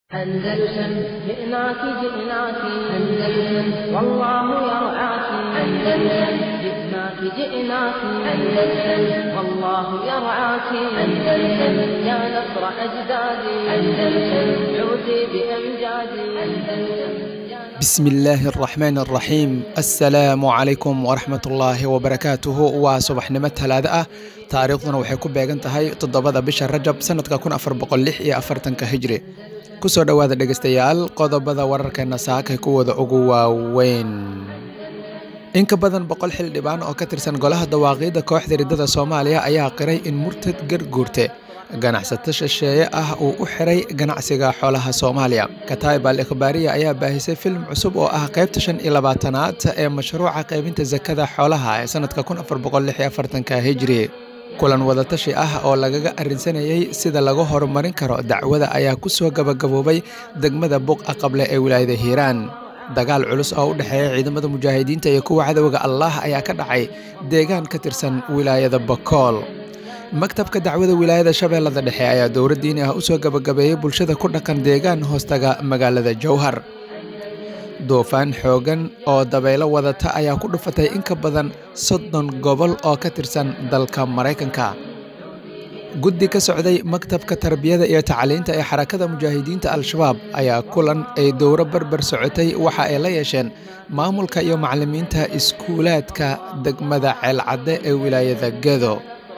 أندلسن جئناك جئناك أندلسن والله يرعاك أندلسن جئناك جئناك أندلسن والله يرعاك أندلسن يا نصر أجدادي أندلسن عودي بأمجادي أندلسن بسم الله الرحمن الرحيم السلام عليكم ورحمة الله وبركاته waa subaxnimo talaado ah taariikhduna waxay ku beegan tahay toddobada bisha rajab sanadka kun afar boqol lix iyo afartanka hijri kusoo dhowaada dhegeystayaal qodobada wararkeena saakay kuwooda ugu waaweyn in ka badan boqol xildhibaan oo ka tirsan golaha dawaaqiidda kooxda riddada soomaaliya ayaa qiray in murtad garguurte ganacsato shisheeye ah uu u xiray ganacsiga xoolaha soomaaliya kataib al ikhbaariya ayaa baahisay film cusub oo ah qaybta shan iyo labaatanaad ee mashruuca qaybinta sakada xoolaha ee sanadka kun afar boqol lix iyo afartanka hijri kulan wadatashi ah oo lagaga arrinsanayey sida lagu horumarin karo dacwada ayaa ku soo gabagaboobay degmada buqa qable ee wilaayada hiiraan dagaal culus oo u dhexeeya ciidamada mujaahidiinta iyo kuwa cadowga allah ayaa ka dhacay deegaan ka tirsan wilaayada bakool maktabka dacwada wilaayada shabeellada dhexe ayaa dowra diini ah u soo gabagabeeyey bulshada ku dhaqan deegaan hoostaga magaalada jowhar duufaan xoogan oo dabaylo wadata ayaa ku dhufatay in ka badan soddon gobol oo ka tirsan dalka maraykanka guddi ka socday maktabka tarbiyada iyo tacliinta ee xarakada mujaahidiinta al-shabaab ayaa kulan ay dowro barbar socotay waxa ay la yeesheen maamulka iyo macallimiinta iskuulaadka degmada ceelcadde ee wilaayada gedo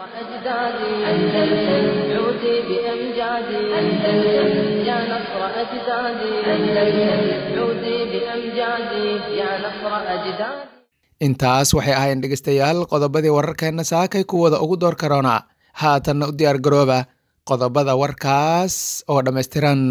أندلسن عودي بأمجادي أندلسن يا نصر أجدادي أندلسن عودي بأمجادي يا نصر أجدادي intaas waxay ahaayeen dhegeystayaal qodobadii wararkeenna saakay kuwooda ugu door karoona haatanna u diyaar garooba qodobada warkaas oo dhammaystiran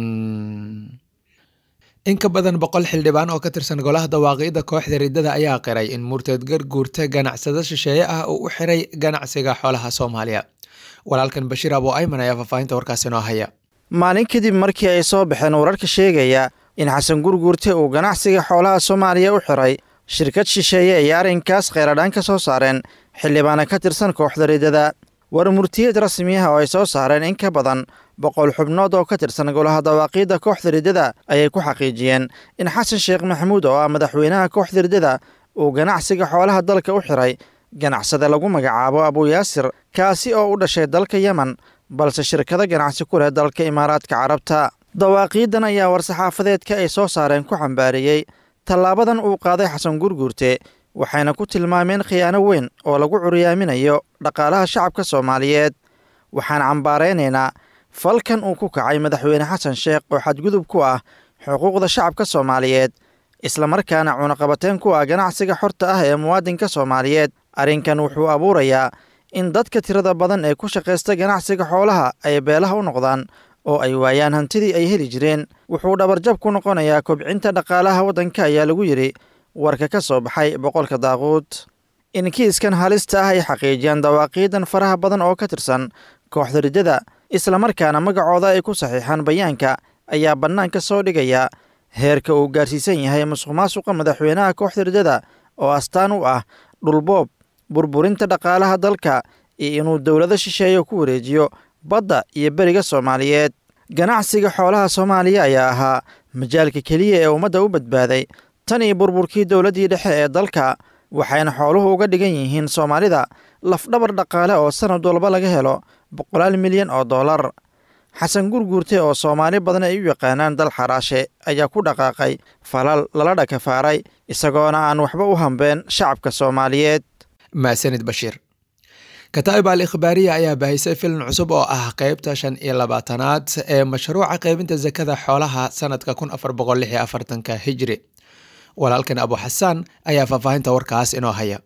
in ka badan boqol xildhibaan oo ka tirsan golaha dawaaqiidda kooxda riddada ayaa qiray in murteed garguurta ganacsado shisheeye ah uu u xiray ganacsiga xoolaha soomaaliya walaalkan bashiir abo ayman ayaa faahfaahinta warkaas inoo haya maalin kadib markii ay soo baxeen wararka sheegaya in xasan gurguurte uu ganacsiga xoolaha soomaaliya u xiray shirkad shisheeye ay arrinkaas kheyradhaan ka soo saareen xildhibaana ka tirsan kooxda riddada war murtiyeed rasmi ah oo ay soo saareen in ka badan boqol xubnood oo ka tirsan golaha dawaaqiidda kooxda riddada ayay ku xaqiijiyeen in xasan sheekh maxamuud oo ah madaxweynaha kooxda riddada uu ganacsiga xoolaha dalka u xiray ganacsade lagu magacaabo abuyaasir kaasi oo u dhashay dalka yemen balse shirkado ganacsi ku leh dalka imaaraadka carabta dawaaqiiddan ayaa war-saxaafadeedka ay soo saareen ku xambaariyey tallaabadan uu qaaday xasan gurguurte waxayna ku tilmaameen khiyaano weyn oo lagu curyaaminayo dhaqaalaha shacabka soomaaliyeed waxaan cambaaraynaynaa falkan uu ku kacay madaxweyne xasan sheekh oo xadgudub ku ah xuquuqda shacabka soomaaliyeed islamarkaana cunaqabateen ku ah ganacsiga xorta ah ee muwaadinka soomaaliyeed arrinkan wuxuu abuurayaa in dadka tirada badan ee ku shaqaysta ganacsiga xoolaha ay beelaha u noqdaan oo ay waayaan hantidii ay heli jireen wuxuu dhabarjab ku noqonayaa kobcinta dhaqaalaha waddanka ayaa lagu yidhi warka ka soo baxay boqolka daaquud in kiiskan halista ah ay xaqiijiyaan dawaaqiidan faraha badan oo ka tirsan kooxda riddada islamarkaana magacooda ay ku saxiixaan bayaanka ayaa bannaanka soo dhigaya heerka uu gaarsiisan yahay musuq maasuqa madaxweynaha kooxda riddada oo astaan u ah dhulboob burburinta dhaqaalaha dalka iyo inuu dowlado shisheeyo ku wareejiyo badda iyo beriga soomaaliyeed ganacsiga xoolaha soomaaliya ayaa ahaa majaalka keliya ee ummadda u badbaaday tan iyo burburkii dowladdii dhexe ee dalka waxayna xooluhu uga dhigan yihiin soomaalida lafdhabar dhaqaale oo sanad walba laga helo boqolaal milyan oo dollar xasan gurguurte oo soomaali badan ay u yaqaanaan dal xaraashe ayaa ku dhaqaaqay falal lala dhakafaaray isagoona aan waxba u hambeen shacabka soomaaliyeed maasanid bashiir kataib al ikhbaariya ayaa baahisay filim cusub oo ah qeybta shan iyo labaatanaad ee mashruuca qaybinta sakada xoolaha sanadka kun afar boqol lix iyo afartanka hijri walaalkan abu xasaan ayaa faahfaahinta warkaas inoo haya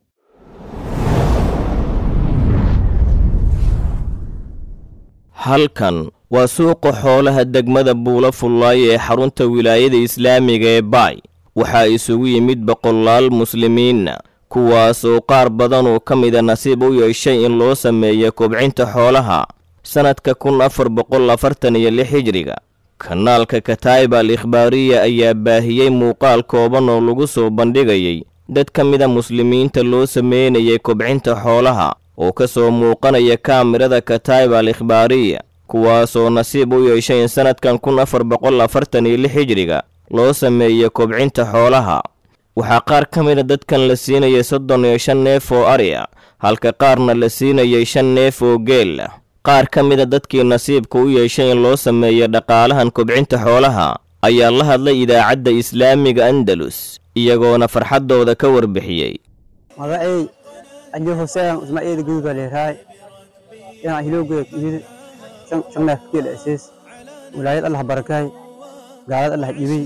halkan waa suuqa xoolaha degmada buula fullaay ee xarunta wilaayada islaamiga ee baay waxaa isugu yimid boqolaal muslimiinna kuwaas oo qaar badan oo ka mida nasiib u yeeshay in loo sameeyo kobcinta xoolaha sannadka kun afar boqol afartan iyo lix hijriga kanaalka kataib al ikhbaariya ayaa baahiyey muuqaal kooban oo lagu soo bandhigayay dad ka mida muslimiinta loo sameynayay kobcinta xoolaha oo ka soo muuqanaya kaamirada kataib al ikhbaariya kuwaasoo nasiib u yeeshay in sannadkan kun afar boqol afartan iyo lix hijriga loo sameeyey kobcinta xoolaha waxaa qaar ka mida dadkan la siinayay soddon iyo shan neef oo ari ah halka qaarna la siinayay shan neef oo geel ah qaar ka mida dadkii nasiibka u yeeshay in loo sameeyey dhaqaalahan kobcinta xoolaha ayaa la hadlay idaacadda islaamiga andalus iyagoona farxaddooda ka warbixiyey magacay ajo huseen ismaaciil gudi baa leerahay inaan hilowgeeda yiri shan neef geel asiis wilaayad allah barakaay gaalad allah dhibay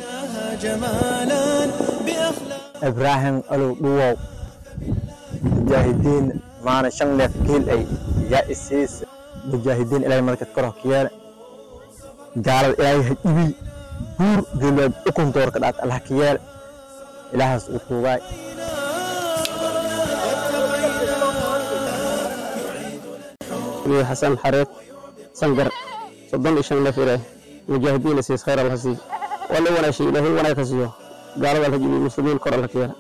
ibraahim alow dhuwow mujaahidiin maana shan neef geel ay yaa isiis mujaahidiin ilaahay markad kor hokiyeele gaalada ilaahay ha dhibiy buur geelwaad ukun doorka dhaat allah ka yeele ilaahaas uu tuugaay xasan xareed sangar soddon iyo shan neef ilaah mujaahidiin isiis khayr allah sii waa la wanaashay ilaahay wanaag ka siiyo gaalada allah dhibiy muslimiin kor allah ka yeele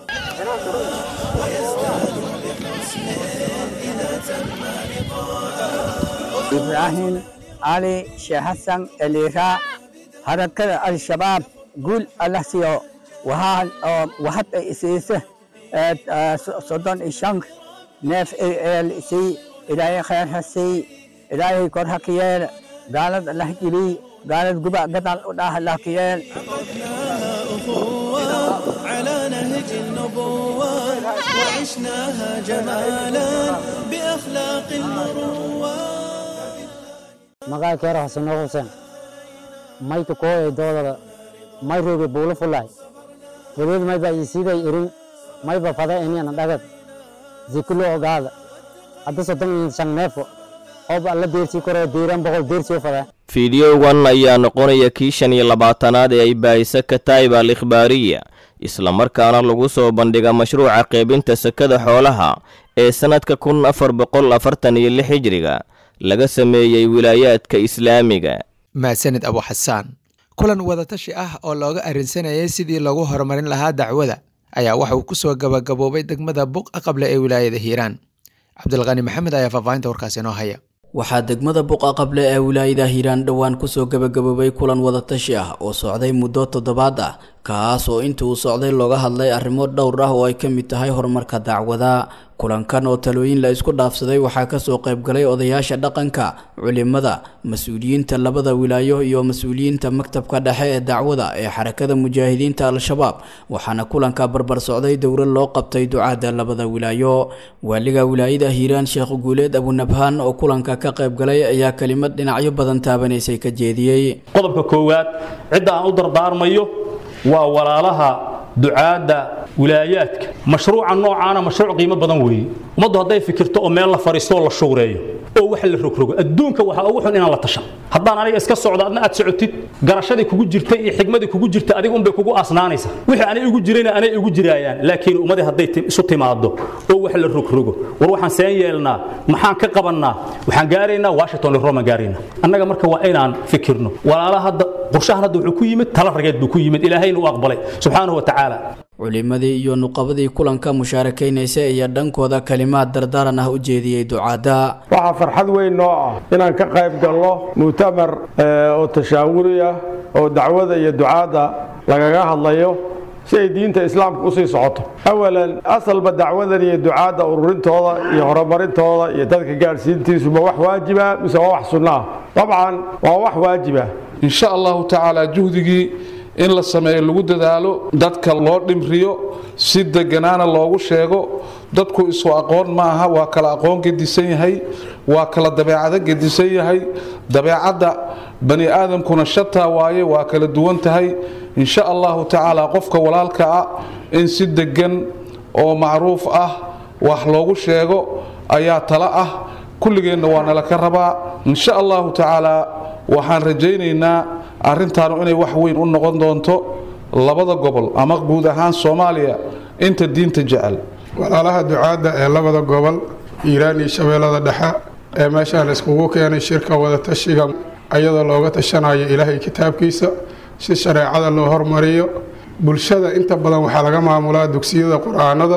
ibraahim cali sheekh xasan eliiraa harakada al-shabaab guul allah siiyo waxaan oo waxad ay isiisa soddon iyo shan neef eel isii ilaahay khayr ha sii ilaahay kor ha ka yeel gaalad allah jiliy gaalad guba gadal u dhaah allah ka yeel على نهج النبوة وعشناها جمالا بأخلاق المروة magaca keero xasano xuseen mayka kooye doodada may rooge buulo fulay wadeed mayba isiiday irin mayba fada eniana dhagad zikulo ogaada hadda soddon iyo shan neefo ooba alla deersii koroo diiran boqol deersii u fadaa fideogan ayaa noqonaya kii shan iyo labaatanaad ee ay baahisa kataib al ikhbaariya islamarkaana lagu soo bandhiga mashruuca qaybinta sakada xoolaha ee sannadka kun afar boqol afartan iyo lix hijriga laga sameeyey wilaayaadka islaamiga mahadsanid abu xasaan kulan wadatashi ah oo looga arrinsanayay sidii lagu horumarin lahaa dacwada ayaa waxa uu ku soo gabagaboobay degmada buqa qable ee wilaayada hiiraan cabdilqani maxamed ayaa faahfaahinta warkaasi inoo haya waxaa degmada buqa qable ee wilaayada hiiraan dhowaan kusoo gabagaboobay kulan wadatashi ah oo socday muddo toddobaad ah kaas oo inta uu socday looga hadlay arrimo dhowr ah oo ay ka mid tahay horumarka dacwada kulankan oo talooyin la isku dhaafsaday waxaa kasoo qaybgalay odayaasha dhaqanka culimada mas-uuliyiinta labada wilaayo iyo mas-uuliyiinta maktabka dhexe ee dacwada ee xarakada mujaahidiinta al-shabaab waxaana kulanka barbar socday dowlad loo qabtay ducaada labada wilaayo waaliga wilaayada hiiraan sheekh guuleed abunabhaan oo kulanka ka qaybgalay ayaa kelimad dhinacyo badan taabanaysay ka jeediyey qodobka koowaad cidda aan u dardaarmayo waa walaalaha ducaadda wilaayaadka mashruuca noocaana mashruuc qiimo badan weeye ummaddu hadday fikirto oo meel la fariisto oo la shuureeyo oo wax la rogrogo adduunka waxaa ugu xun inaan la tashan haddaan aniga iska socdo adna aad socotid garashadii kugu jirtay iyo xigmadii kugu jirta adiga unbay kugu asnaanaysa wixii anay igu jirayna anay igu jiraayaan laakiin ummadii hadday isu timaado oo wax la rogrogo war waxaan seen yeelnaa maxaan ka qabannaa waxaan gaaraynaa washington iyo roma gaaraynaa annaga marka waa inaan fikirno walaala hadda qorshahan hadda wuxuu ku yimid tala rageed buu ku yimid ilaahayna u aqbalay subxaanahu wa tacaala culimadii iyo nuqabadii kulanka mushaarakaynaysa ayaa dhankooda kalimaad dardaaran ah u jeediyey ducaadda waxaa farxad weyn noo ah inaan ka qayb galno mu'tamar oo tashaawuri ah oo dacwada iyo ducaadda lagaga hadlayo si ay diinta islaamka usii socoto awalan asalba dacwadan iyo ducaadda ururintooda iyo horumarintooda iyo dadka gaadhsiintiisuba wax waajiba mise waa wax sunno ah dabcan waa wax waajiba in sha allahu tacaala juhdigii in la sameeyo lagu dadaalo dadka loo dhimriyo si deganaana loogu sheego dadku isu aqoon maaha waa kala aqoon gedisan yahay waa kala dabeecado gedisan yahay dabeecadda bani aadamkuna shataa waaye waa kala duwan tahay in sha allahu tacaala qofka walaalka ah in si degan oo macruuf ah wax loogu sheego ayaa tala ah kulligeenna waa nala ka rabaa in sha allahu tacaala waxaan rajaynaynaa arrintaanu inay wax weyn u noqon doonto labada gobol ama guud ahaan soomaaliya inta diinta jecel walaalaha ducaadda ee labada gobol hiiraan iyo shabeellada dhexe ee meeshaan iskugu keenay shirka wadatashiga ayadoo looga tashanayo ilaahay kitaabkiisa si shareecada loo hormariyo bulshada inta badan waxaa laga maamulaa dugsiyada qur-aanada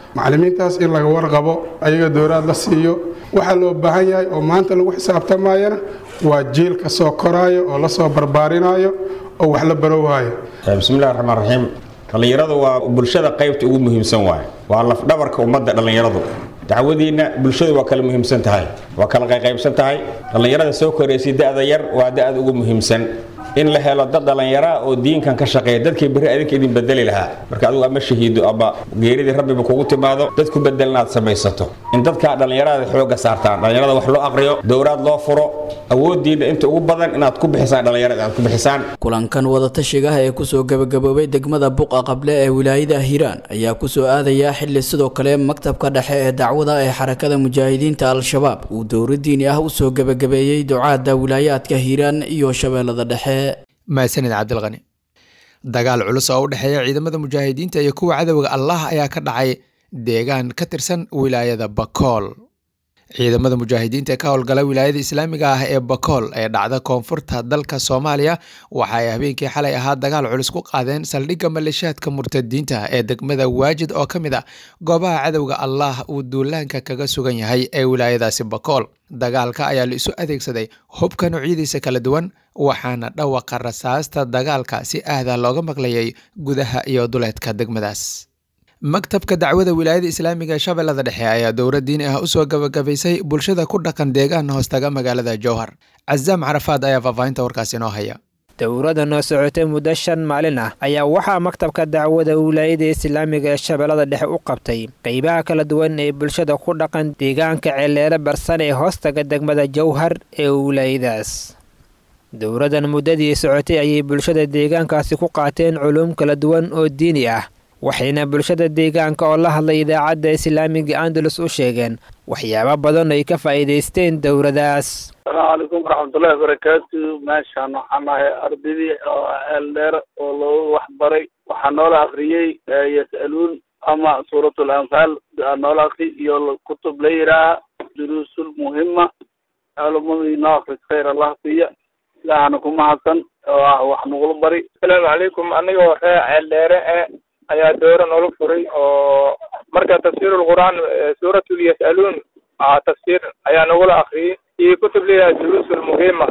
macallimiintaas in laga warqabo ayaga dowlaad la siiyo waxaa loo baahan yahay oo maanta lagu xisaabtamayana waa jiil ka soo koraayo oo lasoo barbaarinaayo oo wax la barowaayo bismillahi raxmaan raxiim dhallinyaradu waa bulshada qaybta ugu muhiimsan waaye waa lafdhabarka ummadda dhallinyaradu dacwadiinna bulshadu waa kala muhiimsan tahay waa kala qayqaybsan tahay dhallinyarada soo koraysay da'da yar waa da'da ugu muhiimsan in la helo dad dhallinyaraa oo diinkan ka shaqeeya dadkii berri adinka idin bedeli lahaa marka adigu ama shahiido ama geeridii rabbiba kugu timaado dad ku bedelna aad samaysato in dadkaa dhallinyarada xoogga saartaan dhallinyarada wax loo aqriyo dowraad loo furo awooddiinna inta ugu badan inaad ku bixisaan dhallinyarada aad ku bixisaan kulankan wadatashigaha ee kusoo gabagaboobay degmada buqa qable ee wilaayada hiiraan ayaa kusoo aadaya xili sidoo kale maktabka dhexe ee dacwada ee xarakada mujaahidiinta al-shabaab uu dowra diini ah usoo gabagabeeyey ducaada wilaayaadka hiiraan iyo shabeellada dhexe mahadsanid cabdilqani dagaal culus oo u dhexeeya ciidamada mujaahidiinta iyo kuwa cadowga allah ayaa ka dhacay deegaan ka tirsan wilaayada bakool ciidamada mujaahidiinta ee ka howlgala wilaayada islaamiga ah ee bakool ee dhacda koonfurta dalka soomaaliya waxa ay habeenkii xalay ahaa dagaal culus ku qaadeen saldhigga maleeshiyaadka murtadiinta ee degmada waajid oo ka mid a goobaha cadowga allah uu duulaanka kaga sugan yahay ee wilaayadaasi bakool dagaalka ayaa la isu adeegsaday hubka noocyadiisa kala duwan waxaana dhawaqa rasaasta dagaalka si aada looga maqlayay gudaha iyo duleedka degmadaas maktabka dacwada wilaayada islaamiga ee shabeellada dhexe ayaa dowra diini ah usoo gabagabaysay bulshada ku dhaqan deegaan hoostaga magaalada jowhar casaam carafaad ayaa faahfaahinta warkaasi inoo haya dowrada noo socotay muddo shan maalin ah ayaa waxaa maktabka dacwada wilaayada islaamiga ee shabeellada dhexe u qabtay qeybaha kala duwan ee bulshada ku dhaqan deegaanka ceeleere barsan ee hoostaga degmada jowhar ee wilaayadaas dowradan muddadii socotay ayay bulshada deegaankaasi ku qaateen culuum kala duwan oo diini ah waxayna bulshada deegaanka oo la hadlay idaacadda islaamiga andalus u sheegeen waxyaabo badan ay ka faa'iidaysteen dowradaas asalaamu calaykum waraxmatullahi wabarakaatu meeshaan waxaan ahay ardaydii oo eeldheer oo loogu waxbaray waxaa noola akriyey yas'aluun ama suuratul anfaal noola akri iyo kutub la yidhaaha duruusul muhima culumadii noo akris khayr allah siiya ilaahana ku mahadsan oo ah wax nagula bari asalaamu calaykum anigoo ree ceeldheere e ayaa doora noola furay oo marka tafsiirul qur'aan suuratul yas'aluun tafsiir ayaa nagula akriyey iyo kutub leeyahay duruusul muhima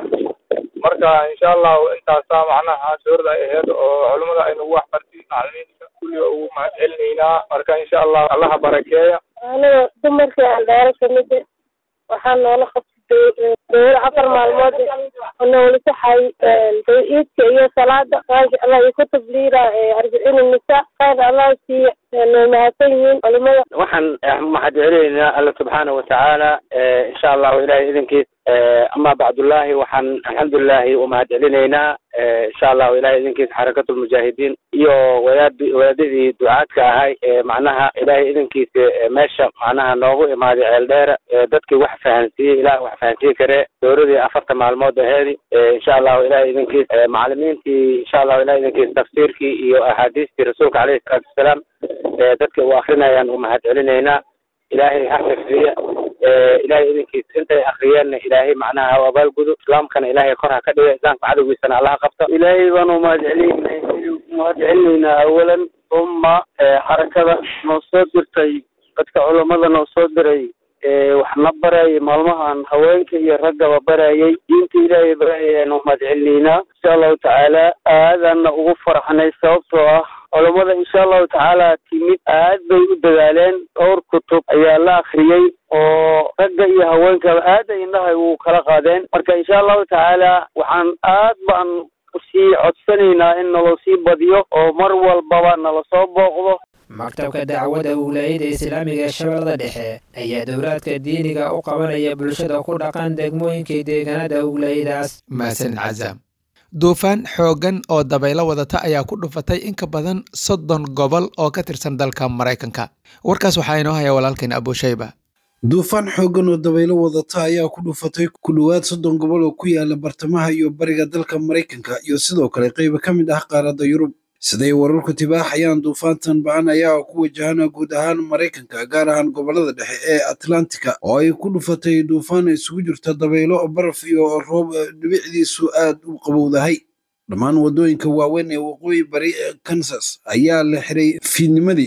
marka insha allahu intaasaa macnaha suurada ay ahayd oo culimada ay nagu waxbartay macalimiinta kulliga ugu mahad celinaynaa marka insha allah allaha barakeeya aniga dumarkii aan dheero kamid waxaa noola qabtay dowr afar maalmood oo noola saxay iidka iyo salaada maasha allah iyo kutub liira arbiciin nisa khayr allah siiya noo mahadsan yihiin culimada waxaan mahad celinaynaa alla subxaana watacaala insha allahu ilahay idinkiis ama bacdullaahi waxaan alxamdulilahi umahad celinaynaa insha allahu ilahay idinkiis xarakatulmujaahidiin iyo wadaad wadaadadii ducaadka ahay macnaha ilahay idinkiis meesha macnaha noogu imaaday ceeldheera dadkii wax fahansiiyey ilaah wax fahansiin kare dowladii afarta maalmood aheedi insha allahu ilahay idinkiis macalimiintii insha allahu ilahay idinkiis tafsiirkii iyo axaadiistii rasuulka caleyhi salaatu wasalaam dadka u akrinayaan umahad celinaynaa ilaahay ha xifdiya ilaahay idinkiis intay akriyeenna ilaahay macnaha ha abaalgudo islaamkana ilaahay kor ha ka dhiga islaamka cadowgiisana allaha qabto ilaahay baanu umahad celinayna umahad celinaynaa awalan uma xarakada noo soo dirtay dadka culammada noo soo diray waxna barayay maalmahan haweenka iyo raggaba barayay diinta ilaahay barayayaan umahad celinaynaa insha allahu tacaala aadaana ugu faraxnay sababtoo ah culammada insha allahu tacaala timid aad bay u dadaaleen dhowr kutub ayaa la akriyey oo ragga iyo haweenkaba aad ay indhahay u kala qaadeen marka insha allahu tacaala waxaan aad baan usii codsanaynaa in naloo sii badiyo oo mar walbaba nala soo booqdo maktabka dacwada wilaayada islaamiga ee shabeellada dhexe ayaa dowlaadka diiniga u qabanaya bulshada ku dhaqan degmooyinkii deegaanada wilaayadaas mahadsanid cazaam duufaan xooggan oo dabaylo wadata ayaa ku dhufatay in ka badan soddon gobol oo ka tirsan dalka maraykanka warkaas waxaa inoo haya walaalkeen abushayba duufaan xooggan oo dabaylo wadata ayaa ku dhufatay ku dhowaad soddon gobol oo ku yaala bartamaha iyo bariga dalka maraykanka iyo sidoo kale qayba ka mid ah qaaradda yurub siday wararku tibaaxayaan duufaantan ba-an ayaa ku wajahana guud ahaan maraykanka gaar ahaan gobolada dhexe ee atlantika oo ay ku dhufatay duufaan isugu jirta dabaylo baraf iyo roob dhibicdiisu aad u qabowdahay dhammaan waddooyinka waaweyn ee waqooyi bari ee kansas ayaa la xiray fiidnimadii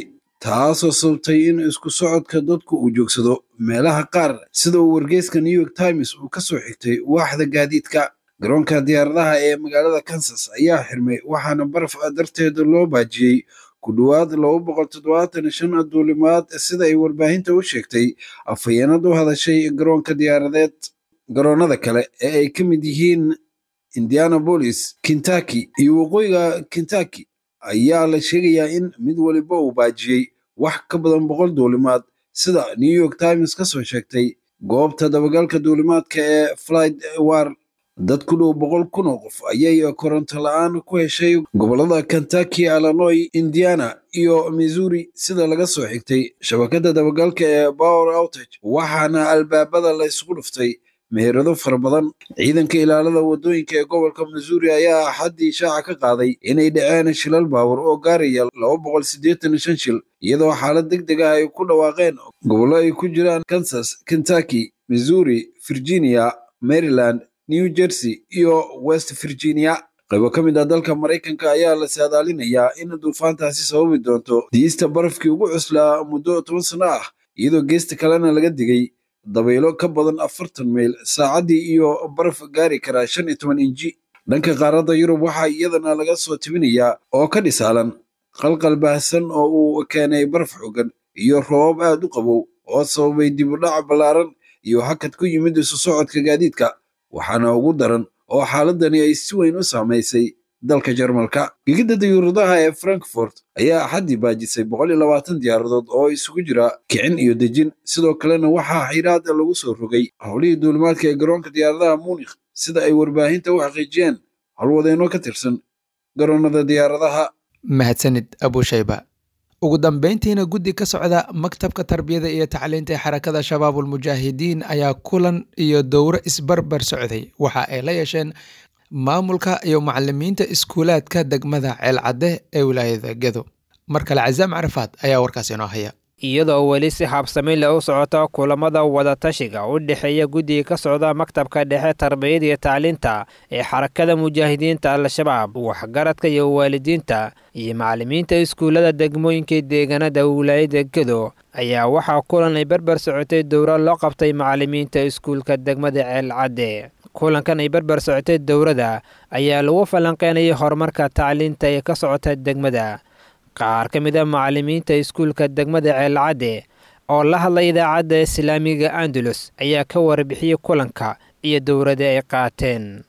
taasoo sababtay in isku socodka dadku uu joogsado meelaha qaar sida uu wargeyska new york times uu ka soo xigtay waaxda gaadiidka garoonka diyaaradaha ee magaalada kansas ayaa xirmay waxaana baraf darteed loo baajiyey ku dhowaad laba boqol toddobaatan shan duulimaad sida ay warbaahinta u sheegtay afhayeenad u hadashay garoonka diyaaradeed garoonnada kale ee ay ka mid yihiin indianapolis kentucky iyo waqooyiga kentucky ayaa la sheegayaa in mid waliba uu baajiyey wax ka badan boqol duulimaad sida new york times ka soo sheegtay goobta dabagalka duulimaadka ee flight war dad ku dhow boqol kun oo qof ayay koronto la-aan ku heshay gobollada kentucky illinois indiana iyo missouri sida laga soo xigtay shabakadda dabagalka ee power outage waxaana albaabada la isugu dhuftay meherado fara badan ciidanka ilaalada wadooyinka ee gobolka missouri ayaa axaddii shaaca ka qaaday inay dhaceen shilal baawar oo gaaraya laba boqol siddeetan shan shil iyadoo xaalad deg deg ah ay ku dhawaaqeen gobollo ay ku jiraan kansas kentucky missouri virginia maryland new jersey iyo west virginia qaybo ka mid ah dalka maraykanka ayaa la saadaalinayaa in duufaantaasi sababi doonto diista barafkii ugu cuslaa muddo toban sano ah iyadoo geesta kalena laga digay dabaylo ka badan afartan mayl saacaddii iyo baraf gaari karaa shan iyo toban inji dhanka qaaradda yurub waxaa iyadana laga soo tibinayaa oo ka dhisaalan qalqal baahsan oo uu keenay baraf xooggan iyo roobab aad u qabow oo sababay dib u dhac ballaaran iyo hakad ku yimid isu socodka gaadiidka waxaana ugu daran oo xaaladani ay si weyn u saamaysay dalka jarmalka gegidda dayuuradaha ee frankfort ayaa axaddii baajisay boqol iyo labaatan diyaaradood oo isugu jira kicin iyo dejin sidoo kalena waxaa xiraad lagu soo rogay howlihii duulimaadka ee garoonka diyaaradaha munikh sida ay warbaahinta u xaqiijiyeen howlwadeenno ka tirsan garoonnada diyaaradaha mahadsanid abushayba ugu dambeyntiina guddi ka socda maktabka tarbiyada iyo tacliinta ee xarakada shabaabulmujaahidiin ayaa kulan iyo dowro isbarbar socday waxa ay la yeesheen maamulka iyo macalimiinta iskuulaadka degmada ceelcadde ee wilaayada gedo mar kale casaam carafaad ayaa warkaas inoo haya iyadoo weli si habsami leh u socota kulamada wadatashiga u dhexeeya guddiga ka socda maktabka dhexe tarbiyada iyo tacliinta ee xarakada mujaahidiinta al-shabaab waxgaradka iyo waalidiinta iyo macalimiinta iskuullada degmooyinka deegaanada wilaayada gedo ayaa waxaa kulan ay barbar socotay dowra loo qabtay macalimiinta iskuulka degmada ceelcadde kulankan ay barbar socotay dowrada ayaa lagu falanqeynayay horumarka tacliinta ee ka socota degmada qaar ka mid a macalimiinta iskuulka degmada ceelcadde oo la hadlay idaacadda islaamiga andalus ayaa ka warbixiyey kulanka iyo dowrada ay qaateen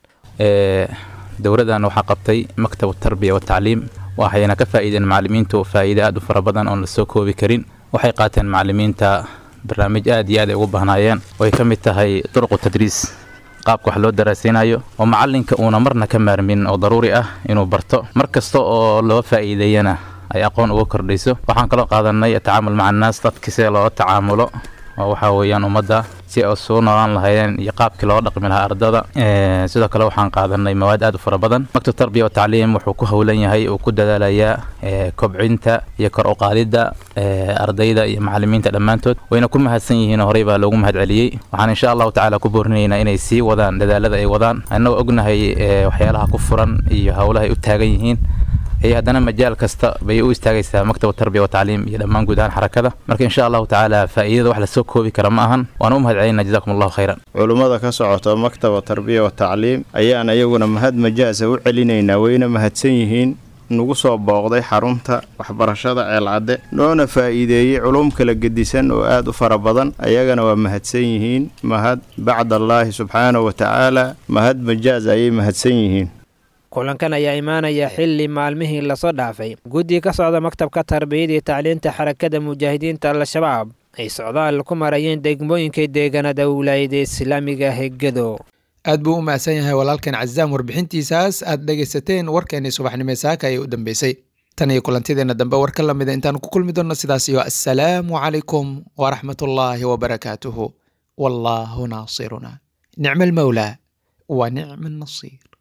dowradan waxaa qabtay maktab tarbiya watacliim waxayna ka faa'iideen macalimiintu faa'iide aad u fara badan oon la soo koobi karin waxay qaateen macalimiinta barnaamij aad iyo aad ay ugu bahnaayeen oo ay ka mid tahay duruqu tadriis qaabka wax loo daraasaynayo oo macalinka uuna marna ka maarmin oo daruuri ah inuu barto mar kasta oo loo faa'iideeyana ay aqoon uga kordhayso waxaan kaloo qaadanay atacaamul maca annaas dadki sida loola tacaamulo oo waxaa weeyaan ummadda si ay soo noolaan lahaayeen iyo qaabkii looga dhaqmi lahaa ardada sidoo kale waxaan qaadanay mawaad aad u fara badan maktab tarbiya watacliim wuxuu ku howlan yahay uu ku dadaalayaa kobcinta iyo kor u qaadidda ardayda iyo macalimiinta dhammaantood wayna ku mahadsan yihiin horey baa loogu mahad celiyey waxaan insha allahu tacaala ku boorinaynaa inay sii wadaan dadaalada ay wadaan annagoo ognahay waxyaalaha ku furan iyo howlaha ay u taagan yihiin iyo haddana majaal kasta bay u istaagaysaa maktab tarbiya watacliim iyo dhammaan guud ahaan xarakada marka insha allahu tacaala faa'iidada wax lasoo koobi kara ma ahan waan u mahad celinaa jazakum allahu khayran culummada ka socota maktaba tarbiya watacliim ayaan iyaguna mahad majaasa u celinaynaa wayna mahadsan yihiin nagu soo booqday xarunta waxbarashada ceelcadde noona faa'iideeyey culum kala gedisan oo aad u fara badan ayagana waa mahadsan yihiin mahad bacdallaahi subxaanahu wa tacaala mahad majaaz ayay mahadsan yihiin kulankan ayaa imaanaya xilli maalmihii lasoo dhaafay guddiga ka socda maktabka tarbiyada iyo tacliinta xarakada mujaahidiinta al-shabaab ay socdaal ku marayeen degmooyinka deegaanada wilaayada islaamiga hegado aad buu u mahadsan yahay walaalkan cazaam warbixintiisaas aad dhegaysateen warkeenii subaxnimo saaka ayay u dambeysay tan iyo kulantideenna dambe war ka lamida intaan ku kulmi doonno sidaas iyo assalaamu calaykum waraxmatullaahi wabarakaatuhu wallaahu naasiruna nicma almawlaa wa nicma annasiir